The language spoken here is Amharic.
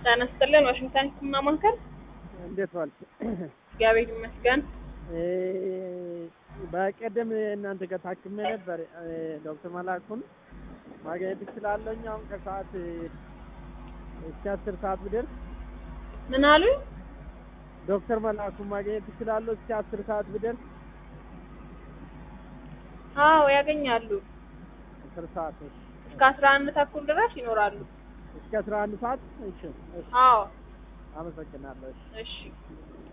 ጤና ይስጥልን ዋሽንግተን ህክምና ማዕከል እንዴት ዋልክ? እግዚአብሔር ይመስገን። እ በቀደም እናንተ ጋር ታክሜ ነበር። እ ዶክተር መላኩን ማግኘት እችላለሁ? አሁን ከሰዓት እስከ አስር ሰዓት ብደርስ ምን አሉ? ዶክተር መላኩን ማግኘት እችላለሁ? እስከ አስር ሰዓት ብደርስ አዎ ያገኛሉ። አስር ሰዓት እሺ። እስከ አስራ አንድ ተኩል ድረስ ይኖራሉ። እስከ አስራ አንድ ሰዓት እሺ፣ እሺ። አዎ አመሰግናለሁ። እሺ። እሺ